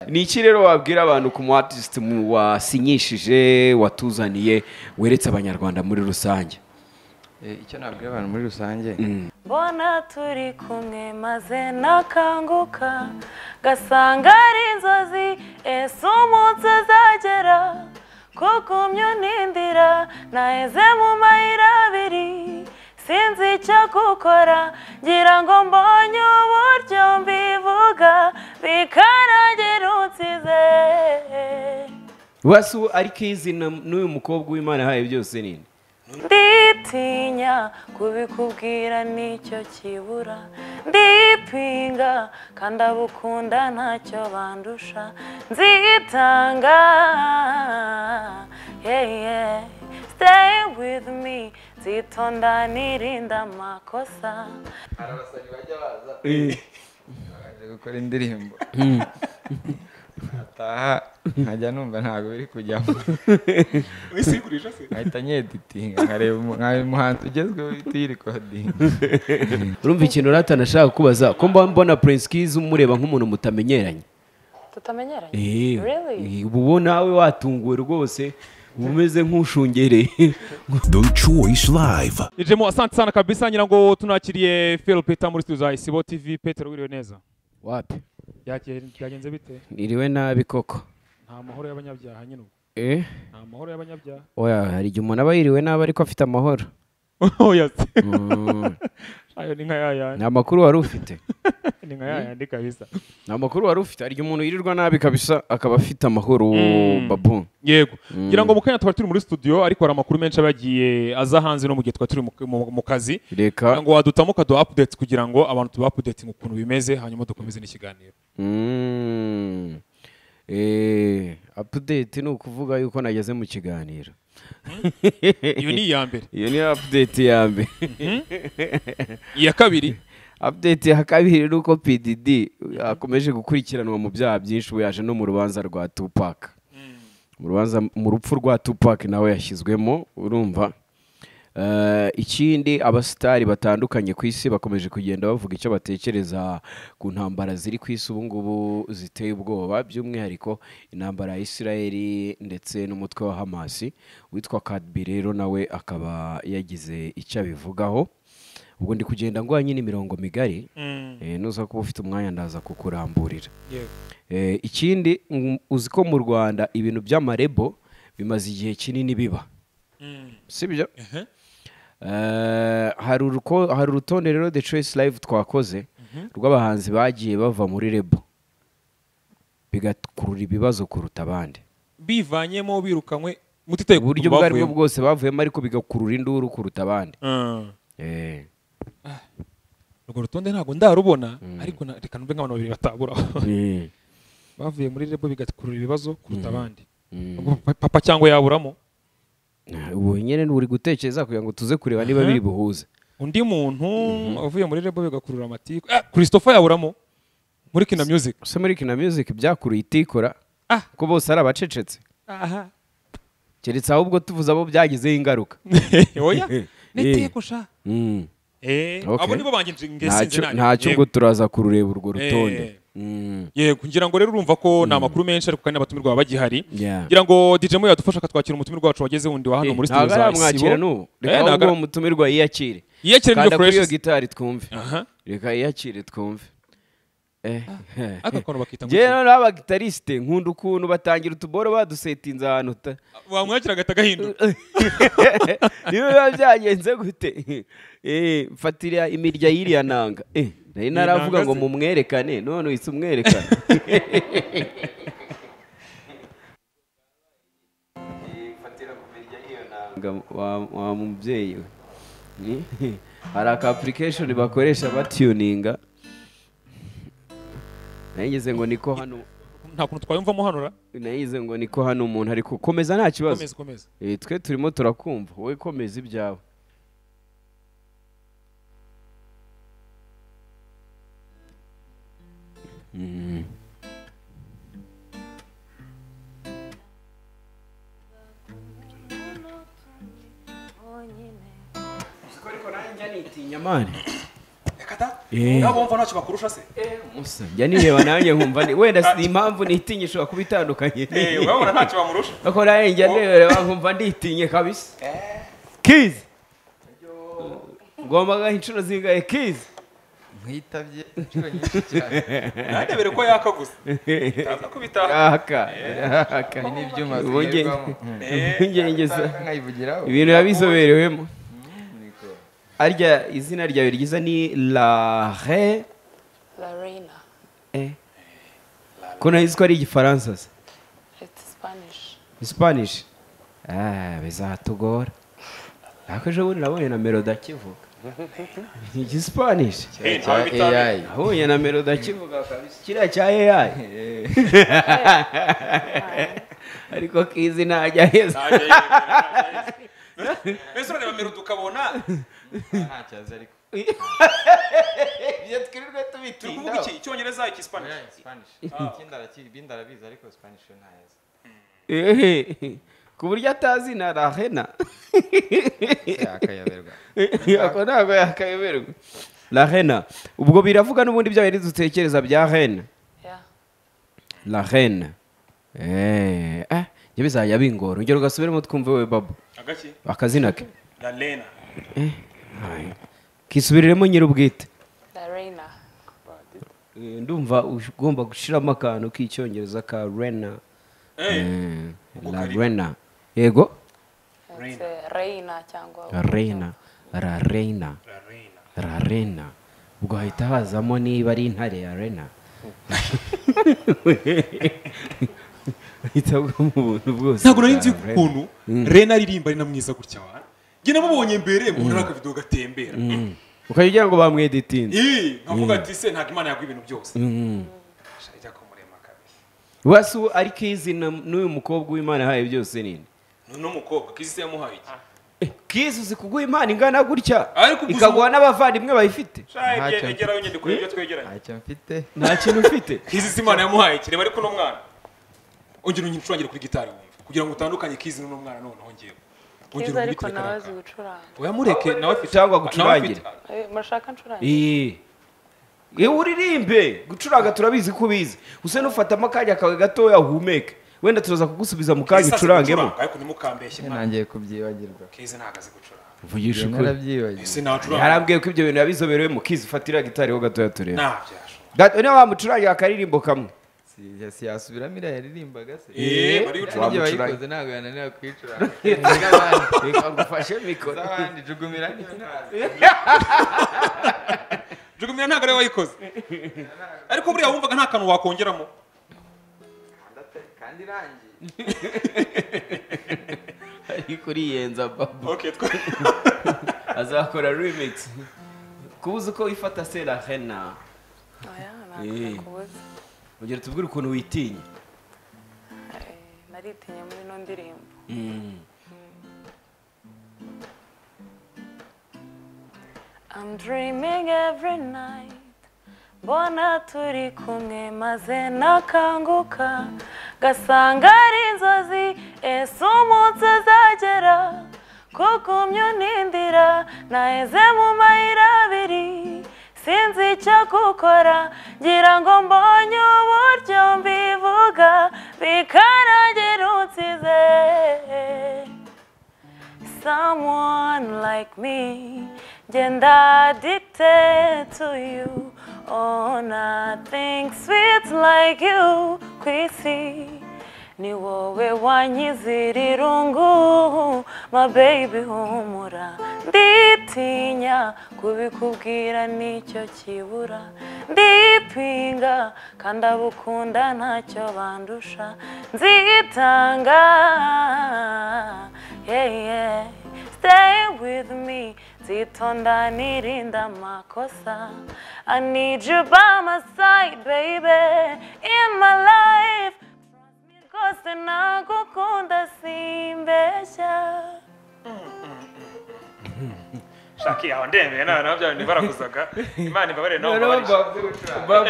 ni iki rero wabwira abantu ku mu artist mu- wasinyishije watuzaniye weretse abanyarwanda muri rusange Eh, icyo nabwira abantu muri rusange mbona turi kumwe maze nakanguka gasanga ari inzozi ese umunsi uzagera kukumye unindira naheze mu mayira abiri sinzi icyo gukora ngira ngo mbonye uburyo mbivuga bikanagira unsize wasu ariko izina n'uyu mukobwa w'imana yahaye byose ni nde? nditinya kubikubwira nicyo kibura ndipinga kandi abukunda ntacyo bandusha nzitanga yeah, yeah. stay with me nzitonda nirinda amakosa hari abasazi bajya baza baje gukora indirimbo ataha nkajya numva ntabwo biri kujyamo nkahita nyeditinga nkareba umu- nkaba umuhanzi ugezweho uhita uyirikodinga urumva ikintu rata nashaka kubaza ko mba mbona prince kizi umureba nk'umuntu mutamenyeranye tutamenyeranye Eh, Really? eh, uba ubona nawe watunguwe rwose uba umeze nk'ushungereye The Choice Live. Jemo, asante sana kabisa, ngira ngo tunakiriye Phil Peter muri studio za Isibo TV. Petero, wiriwe neza? wapi Byage- Byagenze bite? niriwe nabi koko Nta mahoro y'abanyabyaha nyine ubwo. eh Nta mahoro y'abanyabyaha. oya hari igihe umuntu aba yiriwe nabi ariko afite amahoro Oya se. Mm, Ayo ni nka yaya, ni amakuru wari ufite ni nka yaya ndi kabisa. ni amakuru wari ufite hari igihe umuntu yirirwa nabi kabisa akaba afite amahoro Mm. babu Yego. Ngira ngo mu kanya twari turi muri studio ariko hari amakuru menshi abagiye aza hanze no mu gihe twari turi mu- mu mu kazi. Ngira reka ngo wadutamu ukaduha updates kugira ngo abantu tuba updating ukuntu bimeze hanyuma dukomeze n'ikiganiro. Mm. Eh, update ni ukuvuga yuko nageze mu kiganiro Iyo ni iya mbere. iyo niyo update ya mbere Iya kabiri. update ya kabiri ni uko pdd akomeje gukurikiranwa mu byaha byinshi ubu yaje no mu rubanza rwa tupac mu rubanza mu rupfu rwa tupac nawe yashyizwemo urumva Eh, ikindi abasitari batandukanye ku isi bakomeje kugenda bavuga icyo batekereza ku ntambara ziri ku isi ubu ngubu ziteye ubwoba by'umwihariko intambara ya isirayeli ndetse n'umutwe wa hamasi witwa kadbi rero nawe akaba yagize icyo abivugaho ubwo ndi kugenda nguha nyine imirongo migari Mm. eh, nuza kuba ufite umwanya ndaza kukuramburira Yego. Eh, ikindi mm, uzi ko mu rwanda ibintu by'amarebo bimaze igihe kinini biba Mm. sibyo Ehe. Eh, hari uruko- hari urutonde rero the choice live twakoze rw'abahanzi bagiye bava muri rebo bigakurura ibibazo kuruta abandi Bivanyemo birukanywe mutitaye ku uburyo kuntu ubwo ari bwo bavuyemo. bwose bavuyemo ariko bigakurura induru kuruta abandi Mm. Eh, urwo rutonde ntabwo ndarubona ariko na- reka numve nk'abantu babiri bataburaho eh, bavuye muri rebo bigakurura ibibazo kuruta abandi mm. Ubwo pa- papa cyangwa yaburamo ubu nyine uri gutekereza kugira ngo tuze kureba niba Mhm. biri buhuze undi muntu uvuye muri rebo bigakurura amatiku ah, christopher yaburamo muri kina music use muri kina music byakuruye itikora Ah. ko bose ari abacecetse aha keretse ahubwo tuvuze abo byagizeho ingaruka oya Eh. neteko sha Mm. eh Okay. abo nibo banjye nje- nge Ntacyo- sinzi nanjye. ntacyo ubwo Yego. turaza kurureba urwo Eh. rutonde Mm. yego ngira ngo rero urumva ko ni amakuru menshi ariko kandi n'abatumirwa baba bagihari Yeah. ngira ngo DJ Mo yadufasha akatwakira umutumirwa wacu wageze wundi wa hano muri studio ntabwo za aramwakira n'ubu Isibo reka Eh, ahubwo ntabwo uwo mutumirwa yiyakire yiyakira kanda nibyo kuri iyo fresh gitari twumve aha reka yiyakire twumve Eh. aka kantu bakita ngo Njyewe noneho abagitarisite nkunda ukuntu batangira utuboro badusetinze ahantu ta- wamwakira agahita agahinduka niba biba byagenze gute Eh, mfatira imirya y'iriya nanga Eh, nari naravuga ngo se. mumwerekane none uhise umwerekana Nga- wa- wa mubyeyi we Ni- hari aka application bakoresha batuninga nayigize ngo niko hano nta kuntu twayumvamo hano ra nayigize ngo niko hano umuntu ari gukomeza nta kibazo komeza komeza Eh, twe turimo turakumva wowe komeza ibyawe bonyine ariko nanjye nitinya mani reka kata Eh. nawe wumva ntacyo bakurusha se musajya nireba nanjye nkumva ni- wenda si impamvu nitinya ishobora kuba itandukanye Eh, urabona ntacyo bamurusha bakora njya nireba nkumva nditinye kabisa kizi ngombaga inshuro zingahe kizi nkwitabye inshuro nyinshi cyane nandebere ko yaka gusa utaza kubitaha aka aka ibi ni ibyuma Ubugenge. zigerwamo impungenge za- Utaka nkayivugiraho ibintu yabizoberewemo arya izina ryawe ryiza ni lahe Lorena. ko nahizi ko ari igifaransa se It's Spanish. spanish Ah, bizatugora ariko ejo bundi nabonye na meloda akivuga ni igispanish Eh, cya ntawe bitaha AI nabonye na meloda akivuga kabisa kiriya cya ai ariko kizi ntajya heza Ntajya yemera, ntajya yemera. mbese urareba merudu ukabona ntacyazi ariko ibyo twirirwe turi kuvuga iki icyongereza iki spanish Spanish ibindi arabizi ariko Spanish yo ntayazi Ehe. ku buryo atazi na rahena yakayoberwa ako ntabwo yakayoberwa rahena ubwo biravuga n'ubundi bya bindi dutekereza bya rena Yeah. la rena eee ah njye bizajya bingora ongera ugasubiremo twumve wowe babo agaki akazina ke la lena Ai. kisubiriremo nyir'ubwite Lorena. Eh, ndumva ush- ugomba gushiramo akantu k'icyongereza ka rena Eh, Eh, la Ukarira. rena yego It's uh, Reina cyangwa rena la rena la lena rarena ubwo hahita hazamo niba ari intare ya rena hita bwo mu buntu bwose ntabwo nari bwa nzi Rena. ukuntu rena aririmba ari na mwiza gutya wa njye namubonye mbere mbona akavido gatembera ukajya ugira ngo bamweditinze Ih, nkavuga ati se ntabwo imana yagwa ibintu byose Sha, ijya kumurema kabiri wasi ariko izina n'uyu mukobwa w'imana yahaye byose nini n'uno mukobwa kizisi yamuhaye iki kizi uzi kuguha imana ingana gutya Ariko gusa- ikaguha n'abavandimwe bayifite Sha, Ntacyo ege- mfite. egeraho nyandiko y'ibyo twegeranye ntacyo mfite nta kintu ufite kizisi imana yamuhaye iki reba ariko uno mwana ongera unyicurangire kuri gitari wumve kugira ngo utandukanye kizi n'uno mwana noneho ngewe Kiza ariko nawe azi karaka gucuranga. uyamureke nawe afite Cyangwa nawe afite- gucurangire. Eh, Murashaka ncuranga? Iyi. Iyo uririmbe gucuranga turabizi ko ubizi usa n'ufatamo akanya kawe gatoya uhumeke wenda turaza kugusubiza mu kanya Kizi azi ucurangemo gucuranga, ariko ntimukambeshye mwana nangiye kubyibagirwa kizi ntabwo azi gucuranga mvugisha Iyo narabyibagiwe ese ntacuranga yarambwiye ko ibyo bintu yabizoberewemo kizi fatira gitari ho gatoya tureba ntabyashoboka Gato- niyo bamucurangira akaririmbo kamwe Si- ya- si yasubiramo iriya yaririmbaga se Eh, bari Iriya gucuranga. n'igihe bayikoze ntabwo yananira kuyicuranga Iz'abandi. ikagufashe mikoro iz'abandi jugumira niyo ntazi jugumira ntabwo ariwe wayikoze ariko buriya wumvaga nta kantu wakongeramo kandi irangiye ari kuriyenza babo okay twe- azakora remix kubuza uko wifata sera hena Oya, Eh. ntabwo nakubuza. ugera tubwire ukuntu witinya Eh, Naritinya muri ino ndirimbo. I'm dreaming every night mbona turi kumwe maze nakanguka gasanga ari inzozi ese umunsi uzagera kukumyo nindira naheze mu mayira abiri sinzi icyo gukora ngira ngo mbonye uburyo mbivuga bikanagira unsize someone like me then addicted to you oh nothing sweet like you kwisi ni wowe wanyizira irungu my baby humura nditinya kubikubwira nicyo kibura ndipinga kandi abukunda ntacyo bandusha nzitanga yeah, yeah. Stay with me, Zitonda nirinda makosa. I need you by my side, baby, in my life. Rwose nagukunda simbeshya. shaki yawe ndembeye nawe nabo byawe ntibarakuzaga imana ibabarire nawe mbabarire babu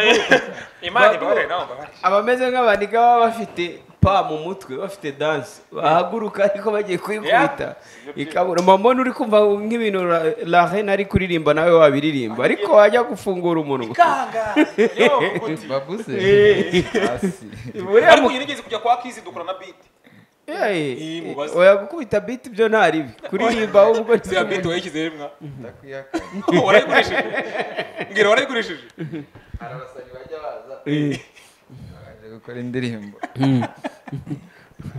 imana ibabarire nawe mbabarire abameze nk'abandika baba bafite pa mu mutwe bafite danse bahaguruka ariko bagiye kuyikubita ikabura mamoni uri kumva nk'ibintu ra- la reine ari kuririmba nawe wabiririmba ariko wajya gufungura umunwa babuze hasi buriya mu- ariko ngerageze kujya kwa kizi dukora na biti Yewe, mubaze. oya gukubita biti byo ntari bi kuririmba ubwo ziriya biti wayishyize hemwa ndakwiyaka warayikoresheje mbwira warayikoresheje hari abasazi bajya baza baje gukora indirimbo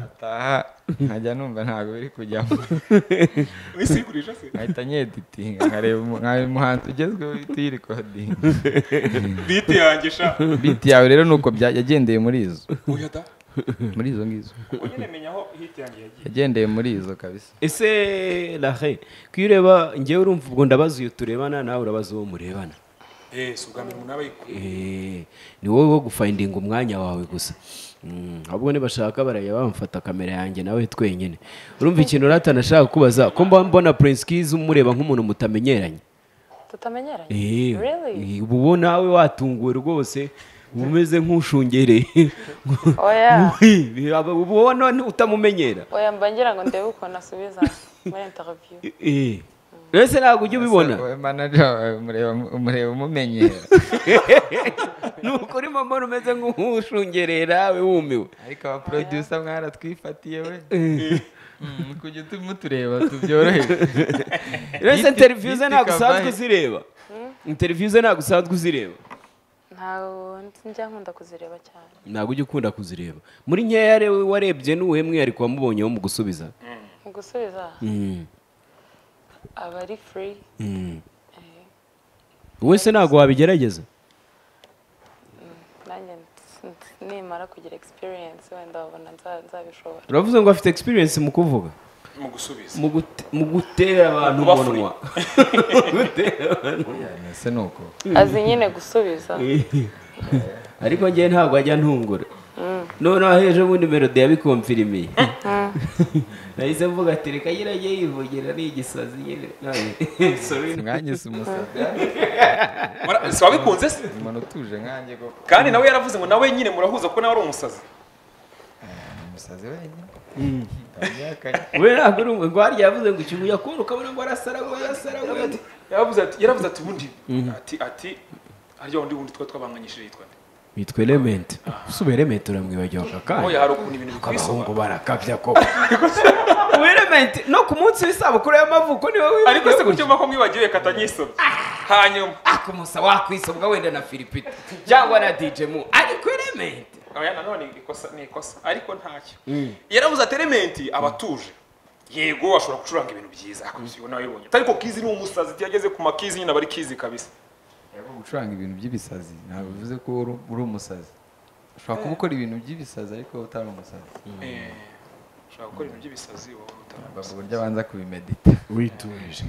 ataha nkajya numva ntabwo biri kujyamo wese uyigurisha se nkahita nyeditinga nkareba umu- nkaba umuhanzi ugezweho uhita uyirikodinga biti yanjye sha biti yawe rero ni uko bya- yagendeye muri izo oya da muri izo ngizo ubu nyine menya aho hiti yanjye yagiye yagendeye muri izo kabisa ese lahe kuyo ureba ngewe urumva ubwo ndabaza uyu turebana nawe urabaza uwo murebana eee si ubwa mbere umuntu aba yikuye Eh, ni wowe wo gufayindinga umwanya wawe gusa Mm, ahubwo nibashaka barajya bamfata kamera yanjye nawe twenyine urumva ikintu ratana ashaka kubaza ko mba mbona prince kiz umureba nk'umuntu mutamenyeranye tutamenyeranye Eh, really eh, uba uwo nawe watunguwe rwose uba umeze nk'ushungereye oya Uba uwo none utamumenyera oya mba ngira ngo ndebe ukuntu asubiza muri interview Eh, ese ntabwo ujya ubibona wowe manager wawe umureba umureba umumenyera ni ukuri mama umeze nk'ushungereye nawe wumiwe ariko aba producer mwaratwifatiye we Mm, kujya utu- mutureba tubyoroheje ese Yiti- interiviyu ze yiti ntabwo usanzwe Kavahe. uzireba interiviyu ze ntabwo usanzwe uzireba ntabwo njya nkunda kuzireba cyane ntabwo ujya ukunda kuzireba muri nkeya re- warebye n'uwuhe mwihariko wamubonyeho mu gusubiza mu gusubiza aba ari free eh, wese ntabwo wabigerageza nanjye ns- ns- nimara kugira experience wenda wabona nza- nzabishobora turavuze ngo afite experience mu kuvuga mu gusubiza mu gute- mu gutera abantu Kuba umunwa Gutera abantu. ese ni uko azi nyine gusubiza ariko ngewe ntabwo ajya ntungura noneho hejuru ubundi melody yabikomfirimiye nahise mvuga ati reka nyirajye yivogera ni igisazi nyine None- sorry. mwanyise umusazi Wara- si wabikunze se umuntu utuje nkanjye koko kandi nawe yaravuze ngo nawe nyine murahuza kuko nawe ari umusazi umusazi wenyine ndabyakanye we ntabwo uri umwe rwari yavuze ngo ikintu yakora ukabona ngo arasara ngo arasara ngo arasara. yaravuze ati yaravuze ati ubundi ati ati harya wundi wundi twa twabanganyishije yitwa nde bitwa element usubira element uramwibagirwa oya kandi hari ukuntu ibintu bikwisoba abahungu barakabya koko ubu element no ku munsi w'isabukuru y'amavuko niwe wibagiwe ariko se gutyo mba ko mwibagiwe kata nyisoma hanyuma ako musa wakwisobwa wenda na filipita cyangwa na dj mu ariko element oya nanone ikosa ni ikosa ariko ntacyo yaravuze ati elementi abatuje yego ashobora gucuranga ibintu byiza akabisiyo nawe yibonye ariko kizi ni umusazi iyo ageze ku makizi nyine aba ari kizi kabisa Yego, gucuranga ibintu by'ibisazi ntabwo bivuze ko uri- uri umusazi ushobora kuba ukora ibintu by'ibisazi ariko utari umusazi Eh, ushobora gukora ibintu by'ibisazi wowe baba utaramusazi uburyo abanza kubimedita wituje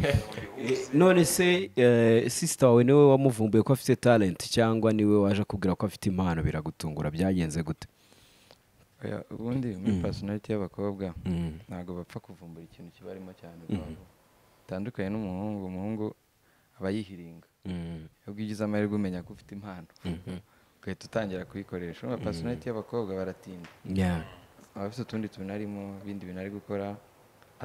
none se eh, sister wawe niwe wamuvumbuye ko afite talent cyangwa niwe waje akubwira ko afite impano biragutungura byagenze gute Oya, ubundi muri personality y'abakobwa ntabwo bapfa kuvumbura ikintu kibarimo cyane rwose. bitandukanye n'umuhungu umuhungu aba yihiringa ubwo ugize amahirwe umenya ko ufite impano ugahita utangira kuyikoresha urumva personality y'abakobwa baratinda Yeah. aba afite utundi tuntu arimo ibindi bintu ari gukora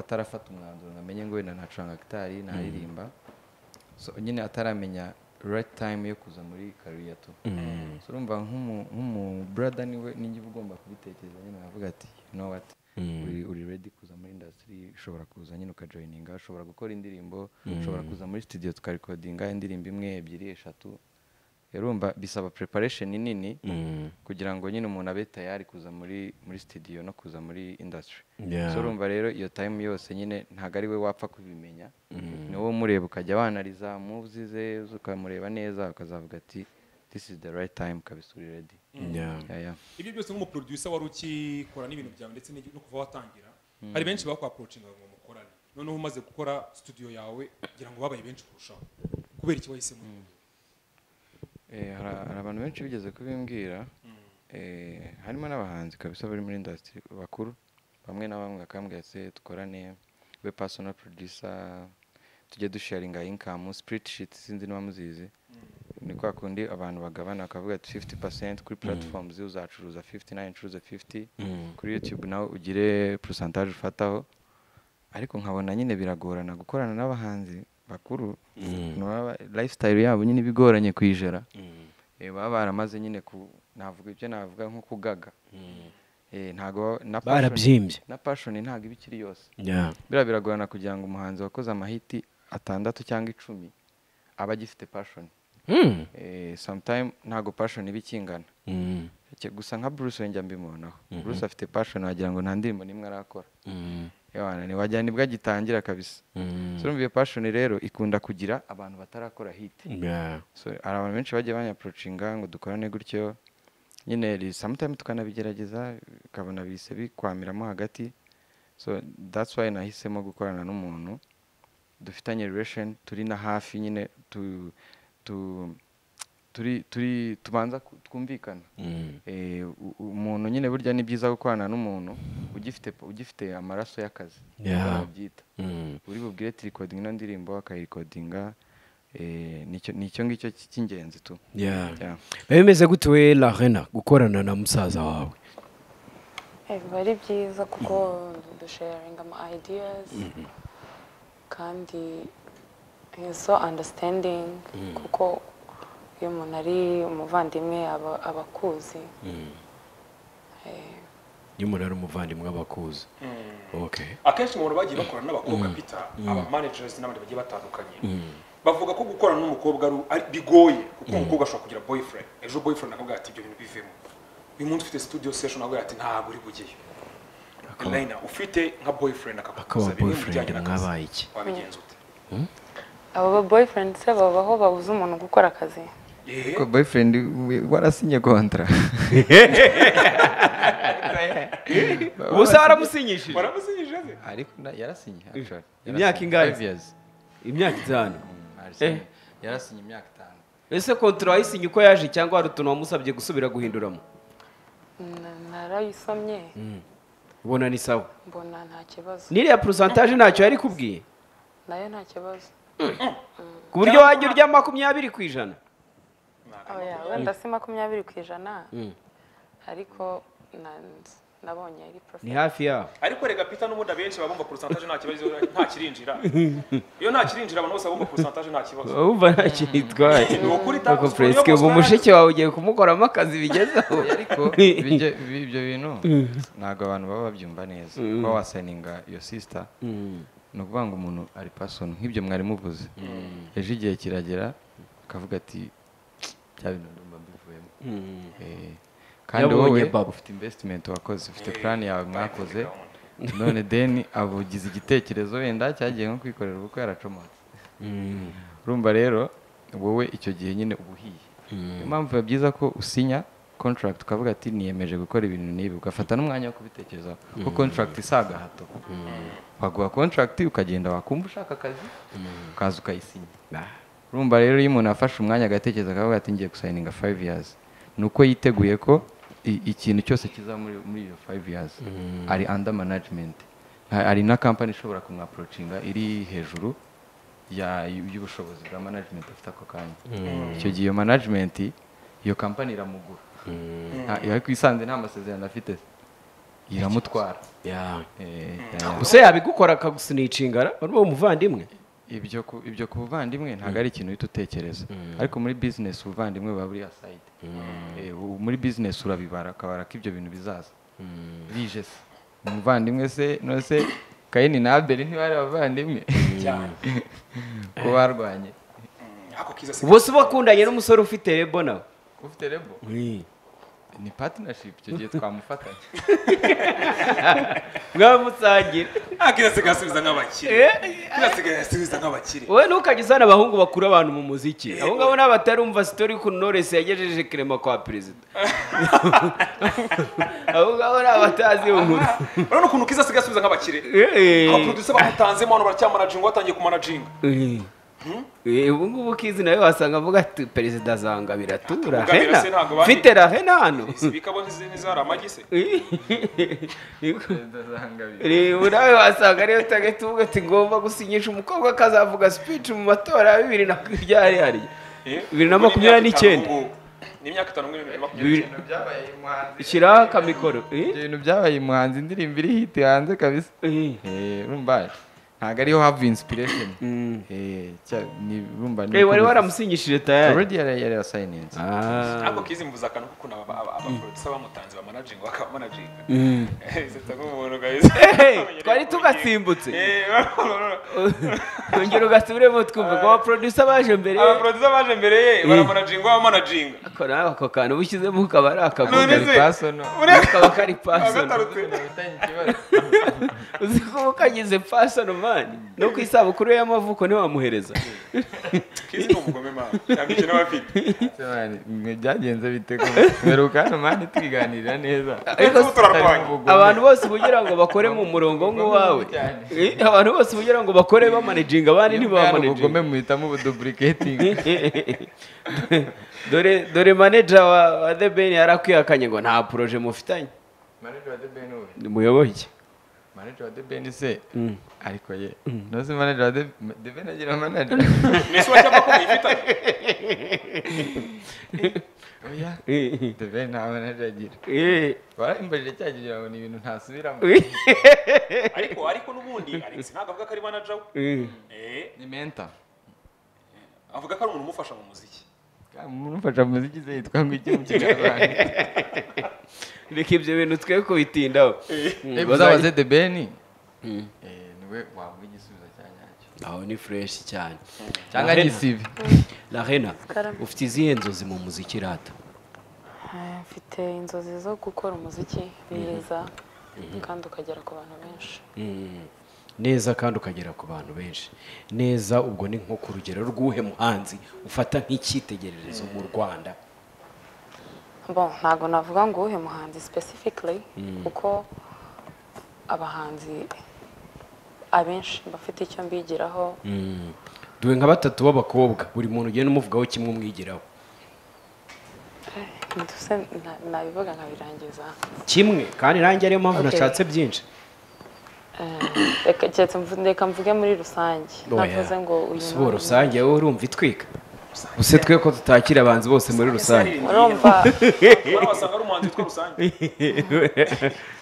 atarafata umwanzuro ngo amenye ngo wenda nacuranga gitari naririmba so nyine ataramenya right time yo kuza muri career tu so urumva nk'umu- nk'umu brother niwe niba ugomba kubitekereza nyine wavuga ati you know what uri uri ready kuza muri industry ushobora kuza nyine ukajoyininga ushobora gukora indirimbo ushobora kuza muri studio tukarikodinga indirimbo imwe ebyiri eshatu rero urumva bisaba preparation nini kugira ngo nyine umuntu abe tayari kuza muri muri studio no kuza muri industry Yeah. so urumva rero iyo time yose nyine ntabwo ari we wapfa kubimenya ni wowe umureba ukajya wanariza muvuzi ze ukamureba neza ukazavuga ati this is the right time kabisa uri ready Yeah. Yeah, yeah. ibyo byose nk'umuproducer wari ukikora n'ibintu byawe ndetse n'igi- no kuva watangira hari benshi bakwaprocinga ngo mukorane noneho umaze gukora studio yawe kugira ngo babaye benshi kurushaho kubera iki wahisemo Eh, hari hari abantu benshi bigeze kubimbwira eh, harimo n'abahanzi kabisa bari muri industry bakuru bamwe na bamwe bakambwira ati dukorane we personal producer tujye dusharinga income spirit sheet sinzi niba muzizi ni kwa kundi abantu bagabana bakavuga ati 50 kuri platform ziyo uzacuruza 50 nawe ncuruza 50 kuri youtube nawe ugire percentage ufataho ariko nkabona nyine biragorana gukorana n'abahanzi bakuru naba- lifestyle yabo nyine bigoranye kwijera Eh, baba baramaze nyine ku navuga ibyo navuga nko kugaga Eh, ntago na passion- Barabyimbye. na passion ntago iba ikiri yose Yeah. biriya biragorana kugira ngo umuhanzi wakoze amahiti atandatu cyangwa icumi aba agifite passion Mm. eh, sometime ntago passion iba ikingana Mm. Ke- gusa nka bruce we njya mbimubonaho bruce afite passion wagira ngo nta ndirimbo n'imwe arakora Mm. Ewana, ni wagira nibwo agitangira kabisa Mm. so urumva iyo passion rero ikunda kugira abantu batarakora hit Yeah. so hari abantu benshi bagiye banyapurocinga ngo dukorane gutyo nyine ri- sometime tukanabigerageza ukabona bise bikwamiramo hagati so that's why nahisemo gukorana n'umuntu dufitanye relation turi na hafi nyine tu, tu, turi turi tubanza ku- twumvikana Mm. Eh, u- u- umuntu nyine burya ni byiza gukorana n'umuntu ugifite ugifite amaraso y'akazi Yeah. babyita Mm. uri bubwire ati recording ino ndirimbo akayikodinga nicyo ngicyo cy- cy'ingenzi tu Yeah. Yeah. Biba bimeze gute we Larena gukorana na musaza wawe Eh, biba ari byiza kuko dusharinga ama ideas kandi he is so understanding kuko iyo umuntu ari umuvandimwe aba aba akuzi Eh, iyo umuntu ari umuvandimwe abakuzi okay akenshi mu bantu bagiye bakorana n'abakobwa bita aba managers n'abandi bagiye batandukanye bavuga ko gukorana n'umukobwa ari- ari bigoye kuko umukobwa ashobora kugira boyfriend ejo boyfriend akavuga ati ibyo bintu bivemo uyu munsi ufite studio session akavuga ati ntabwo uri bugeyo Elena ufite nka boyfriend akaba akakuguza bimwe mu boyfriend bijyanye n'akazi mwabaye iki wabigenza ute abo ba boyfriend se babaho babuze umuntu gukora akazi Eh, ko boyfriend we- warasinye kontra ubu se waramusinyishije waramusinyije se ariko na- yarasinye actually Imyaka Yarasinye. ingahe? Five years. imyaka itanu Arasinye. yarasinye imyaka itanu ese kontara wayisinye uko yaje cyangwa hari utuntu wamusabye gusubira guhinduramo Na- narayisomye ubona ni sawa mbona nta kibazo n'iriya porosantaje ntacyo yari ikubwiye nayo nta kibazo ku buryo wajya urya makumyabiri ku ijana oya wenda si makumyabiri ku ijana ariko na- nabonye ari ni professional hafi yaho ariko rega peter n'ubundi abenshi baba bumva pourcentage nta kibazo nta kirinjira iyo nta kirinjira abantu bose bumva pourcentage nta kibazo wumva ntacyo yitwaye ni ukuri Koko Takus, Fresco, ubu ubu mushiki wawe ugiye kumukoramo akazi bigezeho ariko ibyo ibyo bintu ntabwo abantu baba babyumva neza kuba wasayininga iyo sisita ni ukuvuga ngo umuntu ari pasoni nk'ibyo mwari muvuze ejo igihe kiragera akavuga ati bya bintu ndumva mbivuyemo Eh, kandi Yabonye wowe babo. ufite invesitimenti wakoze ufite plan yawe mwakoze none deni abugize igitekerezo wenda cyagiye nko kwikorera ubukwe yaracomotse urumva rero wowe icyo gihe nyine uba uhiye niyo mpamvu biba byiza ko usinya contract ukavuga ati niyemeje gukora ibintu n'ibi ugafata n'umwanya wo kubitekerezaho kuko contract isa agahato waguha contract ukagenda wakumva ushaka akazi ukaza ukayisinya urumva rero iyo umuntu afashe umwanya agatekereza akavuga ati ngiye gusayininga five years ni uko yiteguye ko i- ikintu cyose kiza muri muri iyo five years ari under management Ha- hari na company ishobora kumwaprocinga iri hejuru ya- y'ubushobozi bwa management afite ako kanya icyo gihe iyo management iyo company iramugura Ha- ariko isanze nta masezerano afite iramutwara Eh, eh, gusa yabigukora akagusinicingara urimo umuvandimwe ibyo ku, ibyo ku buvandimwe ntabwo ari ikintu uhita utekereza ariko muri business ubuvandimwe buba buri aside Eh, u- muri business urabibara ukabara ko ibyo bintu bizaza bije se umuvandimwe se none se kayini na abeli ntibari abavandimwe cyane ko barwanye ako kiza se ubwo si bakundanye n'umusore ufite rebo nawe ufite rebo ni partnership icyo gihe twamufatanya mwamusangira nta kiza se gasubiza nk'abakire kiza se gasubiza nk'abakire wowe ntukajya uzana abahungu bakura abantu mu muziki abo ngabo ni abatarumva sitori y'ukuntu knowless yagejeje kirema kwa perezida abo ngabo ni abatazi iyo nkuru urabona ukuntu kiza se gasubiza nk'abakire Eh. abaproducer bamutanzemo hano baracyamanaginga batangiye kumanajinga Eh, ubu ngubu kizi nawe wasanga avuga ati perezida azanga biratura Atubwira hena se ntabwo bari- mfite rahena hano bikabo ntizari amagi se ndazangabira ubu nawe wasanga ariyo tage tuvuga ati ngomba gusinyisha umukobwa akazavuga speech mu matora ya bibiri na makumyabiri hariya bibiri na makumyabiri n'icyenda ni imyaka itanu muri bibiri na makumyabiri Bibiri- n'icyenda byabaye umuhanzi shyiraho akamikoro ibyo bintu byabaye umuhanzi indirimbo iri hiti hanze kabisa Eh, Eh, urumva ntabwo ariho hava inspiration Mm. Eh, cya- ni- urumva ni eh, wari uko- waramusinyishije tayari already yari yari yarasayininze Ah. ariko kizi mvuze akantu k'ukuntu aba- aba- abaproducer bamutaranze bamanaginga bakamanaginga Mm. zita nk'umuntu guys Hey, twari tugasimbutse Eh, yongera ugasubiremo twumva ko abaproducer baje mbere ye abaproducer baje mbere ye baramanaginga bamanaginga ariko nawe ako kantu ubishyizemo ukaba ari akagombari None se- pasono kaba kari pasono agatarutse uzi ko kagize pasono mani no ku isabukuru ye y'amavuko ntiwamuhereza kizi ni umugome mama yambije n'abafite byagenze bite ko mperuka hano mani tukiganirira neza Ariko Ubu turarwanya abantu bose ubugira ngo bakore mu murongo nk'uwawe Eh, abantu bose ubugira ngo bakore bamanaginga abandi ubugome ntibamanaginga muhitamo ubuduplicating dore dore manager wa wa The Ben yarakwihakanye ngo nta projet mufitanye manager wa the ben uwe muyoboke manager wa the ben se ariko ye ntuzi manager wa the The ben agira manager mbese wacyapa ko muyifitanye oya the ben nta manager agira barayimbajije cya gihe kugira ngo ni ibintu ntasubiramo ariko ariko n'ubundi alex ntabwo avuga ko ari manager we eh ni mentor avuga ko ari umuntu umufasha mu muziki murumfasha mu muziki se yitwa ngo iki mu kinyarwanda reka ibyo bintu twe kubitindaho Eh, uzabaze the ben eh, niwe wavuga igisubizo cya nyacyo aho ni fureshi cyane cyangwa ari isibi Lahena Karame. ufite izihe nzozi mu muziki rata Eh, mfite inzozi zo gukora umuziki mwiza kandi ukagera ku bantu benshi neza kandi ukagera ku bantu benshi neza ubwo ni nko ku rugero rw'uhe muhanzi ufata nk'icyitegererezo mu rwanda bon ntabwo navuga ngo uwuhe muhanzi specifically kuko abahanzi abenshi bafite icyo mbigiraho duhe nka batatu b'abakobwa buri muntu ugenda umuvugaho kimwe umwigiraho ndetse na- nabivuga nkabirangiza kimwe kandi nanjye ariyo mpamvu Okay. nashatse byinshi Reka- keretse mvu- reka mvuge muri rusange ntavuze ngo uyu si ni uwo uyu. rusange wowe urumva itwika use twe ko tutakira abanzi bose muri rusange urumva bari wasanga ari umuhanzi witwa rusange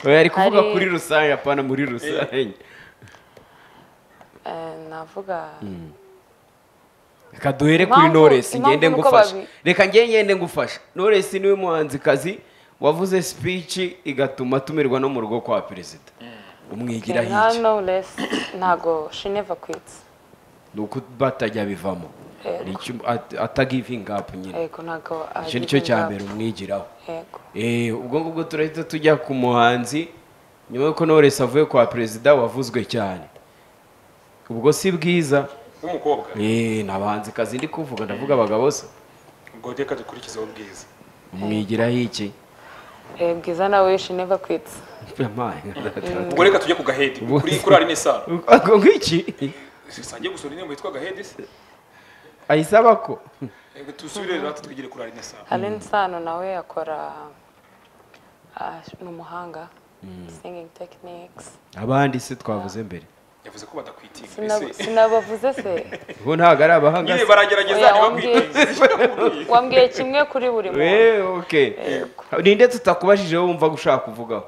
oya ari kuvuga Hari- kuri rusange apana muri rusange eh, navuga reka duhere kuri Impamvu- Knowless impamvu ngende nuko ngufasha babi- reka nge ngende ngufasha Knowless niwe muhanzikazi wavuze speech igatuma tumirwa no mu rugo kwa perezida umwigiraho nka iki knowless ntago she never quits ni uko batajya bivamo Yego. Ni icyo- at- atagivinga up nyine yego ntago icyo ni cyo cya agihinga. mbere umwigiraho yego Eh, ubwo ngubwo turahita tujya ku muhanzi nyuma y'uko Knowless avuye kwa perezida wavuzwe cyane ubwo si bwiza w'umukobwa Eh, ni abahanzikazi ndi kuvuga ndavuga abagabo se ubwo reka dukurikizeho bwiza umwigiraho iki Eh, bwiza nawe she never quits Ubwo ubwo reka tujye ku gahedi kuri kuri ari n'isano ngiki sangiye gusura indirimbo yitwa gahedi se ayisaba ko Eh, dusubire rero twigire kuri ari n'isano Alain Sano nawe akora ah, ni umuhanga singing techniques abandi se twavuze mbere yavuze ko badakwitinga Sinab- mbese sinabavuze se ubu ntabwo ari abahanga nyine se baragerageza Oya, wambwiye- ntibakwitinge wambwiye kimwe kuri buri muntu Eh, okay. ninde tutakubajije wowe wumva gushaka kuvugaho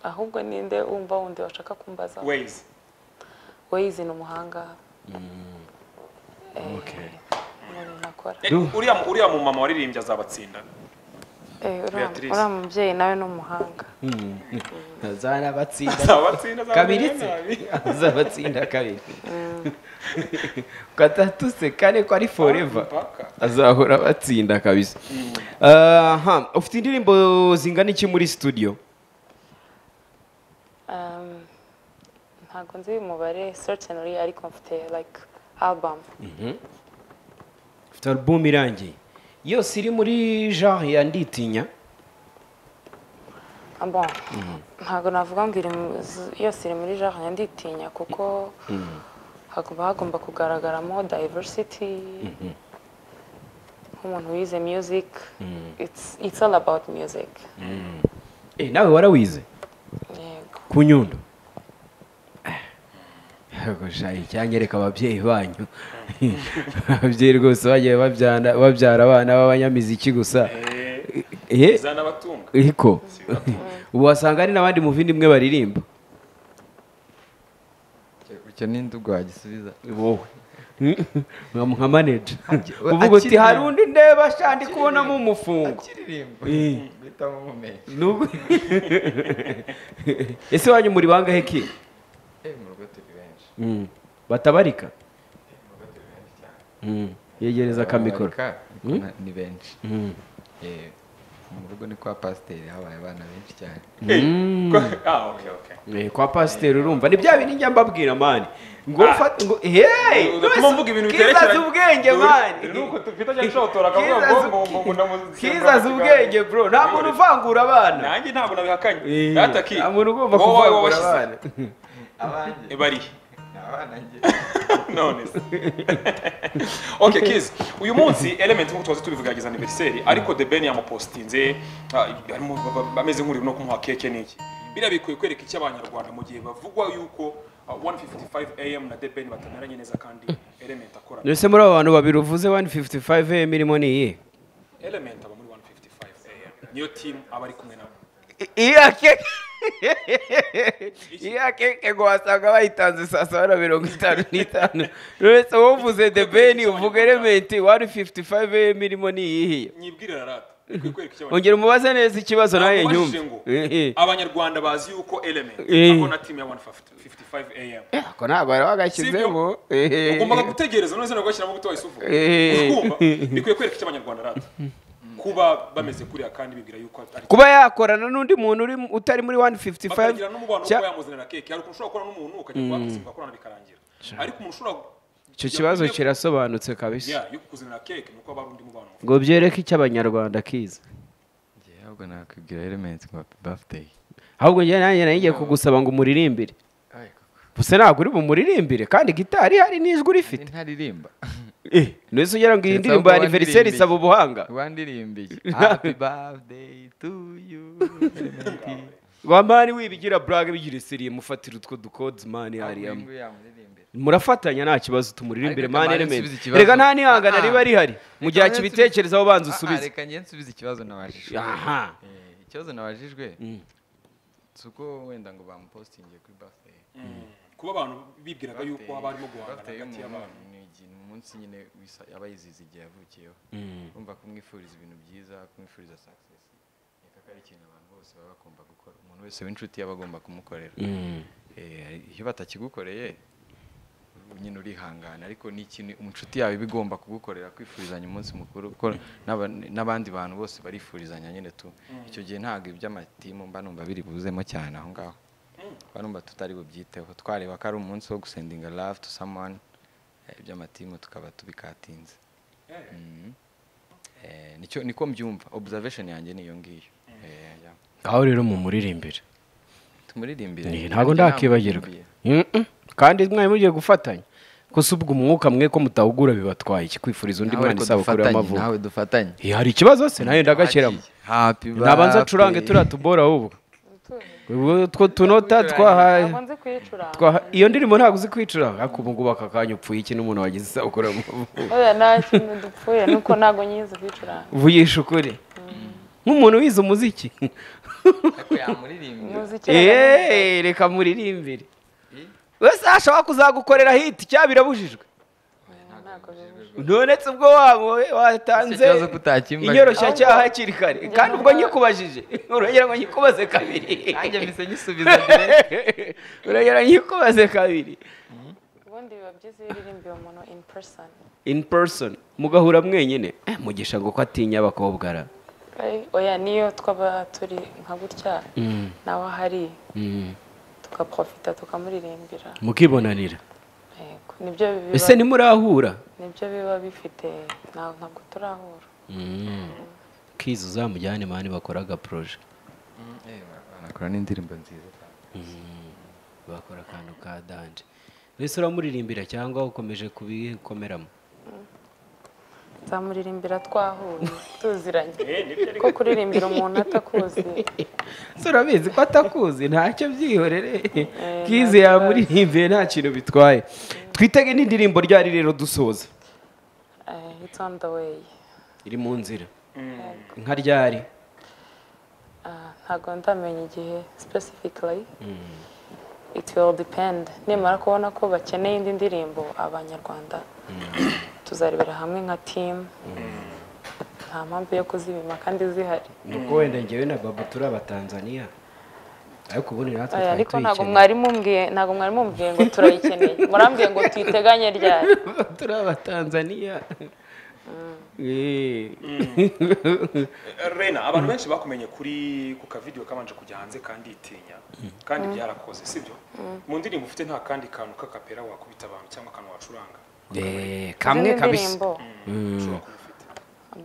ahubwo ninde wumva wundi washaka kumbaza wayizi Waze ni umuhanga Eh, mu bintu akora Eh, uriya uriya mu mama waririmbye azabatsinda Eh, uriya- Beatrice. uriya mubyeyi nawe ni umuhanga zarabatsinda azabatsinda kabiri se azabatsinda kabiri gatatu se kane ko ari forever azahora abatsinda kabisa aha ufite indirimbo zingana iki muri studio Um, ntabwo nzi uyu mubare certainly ariko mfite like album ufite album irangiye yose iri muri genre ya nditinya Ah, bon ntabwo navuga ngo iri mu- z- yose iri muri genre ya nditinya kuko hagomba hagomba kugaragaramo diversity nk'umuntu wize music it's it's all about music Eh, nawe warawize yego ku nyundo gushaka icyanyereka ababyeyi banyu ababyeyi rwose bagiye babyara babyara abana b'abanyamiziki gusa ehe zanabatunga ariko ubu wasanga hari n'abandi mu bindi imwe baririmba icyo ni ndugu wagisubiza wowe nka nka maneja Akiri- uvuga uti akiririmba. hari undi ndeba shandi kubonamo umufungo akiririmba Eh. guhitamo umumenyi Nubwo- ese wanyu muri bangahe ki eh mu rugo turi benshi Mm. batabarika Mm. yegereza akamikoro Ababarika, Mm. na- ni benshi Mm. Eh, mu rugo ni kwa pasiteri habaye abana benshi cyane ah okay okay Eh, kwa pasiteri urumva ni bya bindi njya mbabwira mani ngo Ah. ufate ngo hey utuma mvuga ibintu biterekeranye kizaza ubwenge ni uko mani tufite cya nshotora akavuga ngo ngo ngo ngo ndamuzi kizaza ubwenge bro nta muntu uvangura abana nanjye ntabwo nabihakanye Eh, dataki nta muntu ugomba kuvangura abana abanjye bari ni abana njye none se okay kids uyu munsi element nk'uko twazi tubivugagiza anniversary ariko the ben yamupostinze ah, harimo ba- ba- bameze nk'uri no kumuha keke n'iki biriya bikwiye kwereka icyo abanyarwanda mu gihe bavugwa yuko ah, 1:55 am na the ben batanyuranye neza kandi element akora ese muri abo bantu babiri uvuze 155 am irimo ni iyihe element aba muri 1:55 am niyo team aba ari kumwe nabo iya keke iya keke ngo wasanga bayitanze saa saba na mirongo itanu n'itanu uretse wowe uvuze the ben uvuga elementi 155 am irimo ni iyihe nyibwirira rata bikwiye kwereka icyo abanyarwanda ongera umubaze neza ikibazo nawe Ntabwo nyumve ubajije ngo abanyarwanda bazi yuko element Eh. ako na team ya 1:55 am ako ntabwo bari bagashyizemo ehe. ugombaga gutegereza none se ntabwo washyiramo buto isufu Eh. ukumva bikwiye kwereka icyo abanyarwanda rata kuba bameze kuriya kandi bibwira yuko ari kuba yakorana n'undi muntu uri mu- utari muri 155 bakagira n'umubano wo cya- kuba yamuzanira keke hari ukuntu ushobora gukorana n'umuntu ukajya kubakiza mugakorana bikarangira ariko umuntu ushobora icyo kibazo yakugiye- kirasobanutse kabisa Yeah, yo kukuzanira keke ni uko haba hari undi mubano mufite. ngo byereke icyo abanyarwanda kiza njye ahubwo nakwibwira elementi ngo happy birthday ahubwo njye nanjye nayigiye kugusaba ngo umuririmbire Ay, koko. gusa ntabwo uri bumuririmbire kandi gitari hari n'ijwi Ni urifite ntaririmba Eh, none se ugira ngo iyi Keretse ndirimbo ahubwo ya aniveriseri wandirimbiye. isaba ubuhanga wandirimbiye happy birthday to you Elementi. wamani wibigira burage bigira isiriye mufatira utwo dukodes mani hariyamo Ahubwo yamuririmbira. murafatanya nta kibazo tumuririmbire Ariko mani Kamari element nsubize ikibazo. rega nta nihangana Ah. riba rihari mu gihe Reka nsubize- akibitekerezaho banza Ah, ah, usubize reka njye nsubize ikibazo nabajijwe aha Eh, ikibazo nabajijwe Mm. si uko wenda ngo bamupostingiye kuri birthday kuba abantu bibwiraga yuko haba harimo guhangana birthday hagati y'abantu y'umuntu ni igihe- ni umunsi nyine wisa- aba yizihiza igihe yavukiyeho kumva kumwifuriza ibintu byiza kumwifuriza success ni kaka ari ikintu abantu bose baba bagomba gukora umuntu wese w'inshuti aba agomba kumukorera Eh, iyo batakigukoreye nyine urihangana ariko ni ikintu inshuti yawe iba igomba kugukorera kwifurizanya umunsi mukuru kuko n'aba- n'abandi bantu bose barifurizanya nyine tu icyo gihe ntabwo iby'amatimu mba numva biri buzemo cyane aho ngaho mba numva tutari bubyiteho twareba ko ari umunsi wo gusendinga love to someone eh, iby'amatimu tukaba tubikatinze Yeah. Mhm. Eh, nicyo niko mbyumva observation yanjye ni iyo ngiyo Eh, yeah. aho rero mumuririmbire tumuririmbire Eh, ntabwo ndakibagirwa Mm-mm. kandi mwari mugiye gufatanya gusa ubwo umwuka mwe ko mutahugura bibatwaye iki kwifuriza undi Nawe mwana ariko isabukuru dufatanye, y'amavuko nawe dufatanye Eh, hari ikibazo se nayo ndagakiramo Happy nabanza acurange birthday. turiya tubora ahubwo ubwo two tunota twahaye ntabwo nzi kuyicuranga twaha- iyo ndirimbo ntabwo uzi kwicuranga ariko ubu ngubu aka kanya upfuye iki n'umuntu wagize isabukuru y'amavuko oya nta kintu dupfuye nuko ntabwo nyizi kuyicuranga vuyisha ukuri nk'umuntu wize umuziki ariko yamuririmbira umuziki eee reka muririmbire wese ashobora kuzagukorera hiti cyaba birabujijwe ntabwo bibuze nonetse ubwo wawe watanze Icyo kibazo ko utakimbajije. inyoroshyacyaha hakiri kare kandi ubwo nyikubajije urongera ngo nyikubaze kabiri nanjye mpise nyisubiza direct. urongera nyikubaze kabiri ubundi biba byiza iyo uririmbiye umuntu in person in person mugahura mwenyine eh, mugisha ngo ko atinya abakobwa ara Eh, oya niyo twaba turi nka gutya nawe ahari tugaprofita tukamuririmbira mukibonanira yego nibyo ese biba ntimurahura nibyo biba bifite nta- ntabwo turahura kiza uzamujyane mani bakoraga poroje Eh, barakora n'indirimbo nziza cyane bakora akantu ka danje mbese uramuririmbira cyangwa ukomeje kubikomeramo nzamuririmbira twahuye tuziranye Eh, nibyo ariko ko kuririmbira umuntu atakuzi se urabizi ko atakuzi ntacyo byihorere kize ntabyo yamuririmbiye nta kintu bitwaye twitege n'indirimbo ryari rero dusoza Eh, it's on the way iri mu nzira nka ryari Ah, ntabwo ndamenya igihe specifically it will depend nimara kubona ko bakeneye indi ndirimbo abanyarwanda tuzarebera hamwe nka team nta mpamvu yo kuzibima kandi zihari nuko wenda ngewe na babu turi abatanzaniya ariko ubundi natwe Oya, twari ariko ntabwo tuyikeneye mwari mumbwiye ntabwo mwari mumbwiye ngo turayikeneye murambwiye ngo tuyiteganye ryari turi abatanzaniya Eh. rena abantu benshi bakumenye kuri ku kavidewo kabanje kujya hanze kandi itinya kandi byarakoze sibyo mu ndirimbo ufite nta kandi kantu k'akapera wakubita abantu cyangwa akantu wacuranga Eh, kamwe Izindi kabisa ndirimbo, ushobora kuba ufite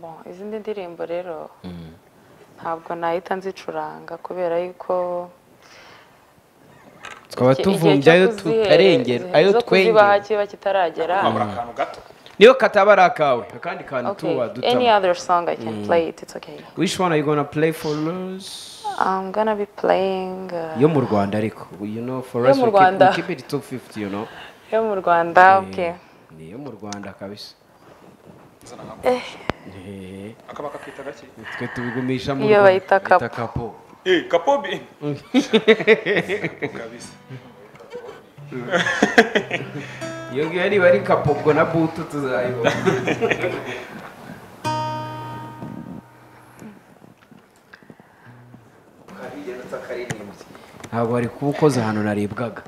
bon, izindi ndirimbo rero ntabwo nahita nzicuranga kubera yuko twaba tuvumbye ayo tutarengera ayo kuzibaha twengera kiba kitaragera wabura akantu gato niyo kataba ari akawe akandi kantu okay tuba any dutaba other song i can play it it's okay which one are you gonna play for us i'm gonna be playing uh, yo mu rwanda ariko you know for Yo us mu we keep, Rwanda. we keep it top 50 you know yo mu rwanda okay ni yo mu rwanda kabisa zana nka Eh, akaba kakita gake twe tubigumisha mu iyo Rwanda. bayita kapu itakapo eh kapobi kabisa iyo ngiyo niba ari kapobwo na butu tuzayibona ntabwo wari kuba ukoze ahantu naribwaga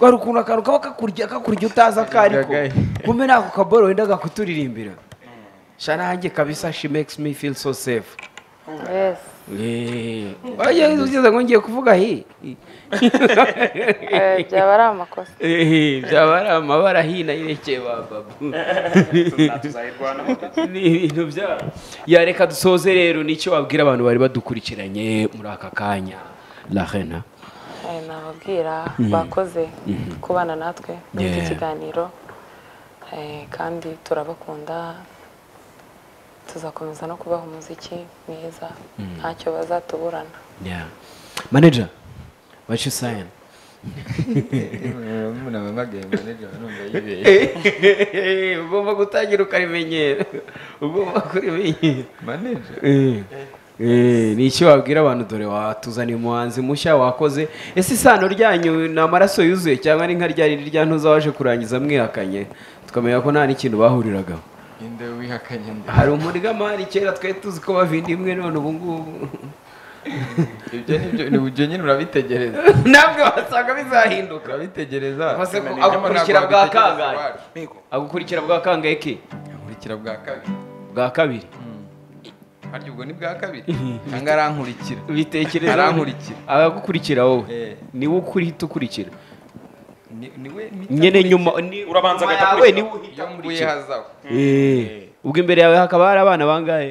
wari ukuntu akantu kaba kakurya kakurya utazi akariko kumbe nako kaboro wenda gakuturirimbira sha nanjye kabisa she makes me feel so safe yes wajya ugeze ngo ngiye kuvuga hi Eh, byaba ari amakosa Eh, byaba ari amabara hino yerekeye ba babu tuzayirwanaho ni ibintu byabo yareka dusoze rero nicyo wabwira abantu bari badukurikiranye muri aka kanya la rena Eh, nababwira bakoze kubana natwe muri iki Yeah. kiganiro Eh, kandi turabakunda tuzakomeza no kubaha umuziki mwiza ntacyo bazatuburana yeah. manager what you saying ugomba gutangira ukarimenyera ugomba kurimenyera Eh, eh, ni iki wabwira abantu dore watuzaniye umuhanzi mushya wakoze ese isano ryanyu ni amaraso yuzuye cyangwa ni nka rya rindi rya ntuza waje kurangiza mwihakanye tukamenya ko nta n'ikintu bahuriragaho inde wihakanye nde hari umuryamari kera twari tuzi ko bavinda imwe none ubu ngubu ibyo ni byo ibyo nyine urabitegereza ntabwo wasanga bizahinduka urabitegereza Maze ko Nibyo agukurikira ntabwo bwa wabitegereza kangahe? iwacu. migo agukurikira bwa kangahe ke nkurikira bwa kabiri bwa kabiri harya ubwo ni bwa kabiri cyangwa arankurikira bitekereza Arankurikira. agagukurikira wowe Eh. niwe ukurihita ukurikira Ni- niwe nyene mpita nyuma Urabanza agahita yawe akurikira. niwe nkurikira. uhita iyo mbuye akurikira hazaho Eh, ubwo imbere yawe hakaba hari abana bangahe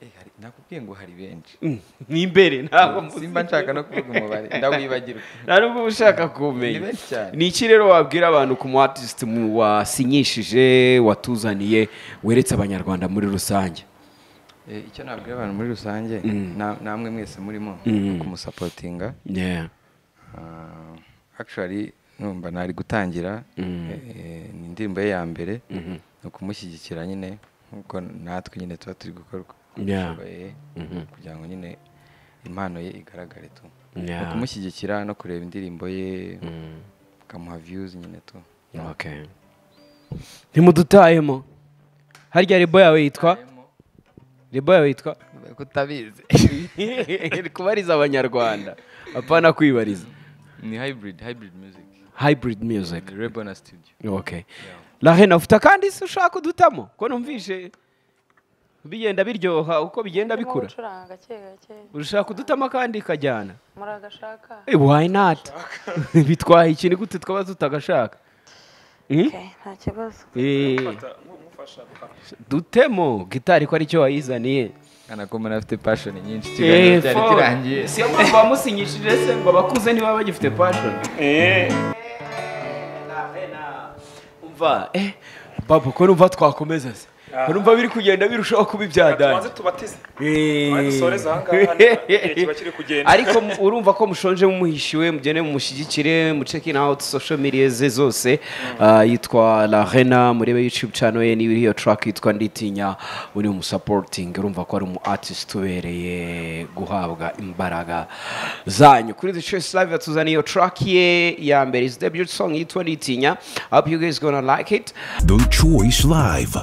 Eh, hari- nakubwiye ngo hari benshi Mm, n'imbere ntabwo mbuzi simba nshaka no kuvuga umubare ndawibagirwa nta nubwo uba ushaka kumenya Ni benshi cyane. ni iki rero wabwira abantu ku mu artist mu wasinyishije watuzaniye weretse abanyarwanda muri rusange Eh, icyo nabwira abantu muri rusange na- namwe mwese murimo kumusapotinga Yeah. Ah, actually numva nari gutangira eh, ni indirimbo ye ya mbere ni ukumushyigikira nyine nkuko natwe nyine tuba turi gukora uko Yeah. dushoboye kugira ngo nyine impano ye igaragare tu Yeah. ni ukumushyigikira no kureba indirimbo ye ukamuha views nyine tu Okay. ntimudutayemo harya rebo yawe yitwa rebo yawe yitwa ko utabizi kubariza abanyarwanda apana kwibariza ni hybrid hybrid music hybrid music rebo na studio okay lahena ufite akandi se ushaka udutamo ko numvishe bigenda biryoha uko bigenda Ndimo bikura gucuranga gake gake ushaka udutamo akandi kajyana muragashaka Eh, why not bitwaye ikintu gute twaba tutagashaka Eh? okay nta kibazo Eh, mufasha dutemo gitari ko aricyo wayizaniye anakomana afite passion nyinshi Eh, ikiganiro cyari for- kirangiye si yo mpamvu wamusinyishije se ngo abakuze ntibaba bagifite passion eh umva eh babu ko numva twakomeza se urumva biri kugenda birushaho kuba tubanze ibyadani tubateze Eh. dusoreze aha ngaha niba igihe kiba kiri kugenda. ariko mu- urumva ko mushonje mumuhishiwe mugende mumushyigikire muceke in out social media ze zose Ah, yitwa la rena murebe youtube channel ye niba iriyo track yitwa nditinya uri umusaporutingi urumva ko ari umu artist ubereye guhabwa imbaraga zanyu kuri the choice live yatuzaniye iyo track ye ya mbere is debut song yitwa nditinya I hope you guys gonna like it The Choice Live.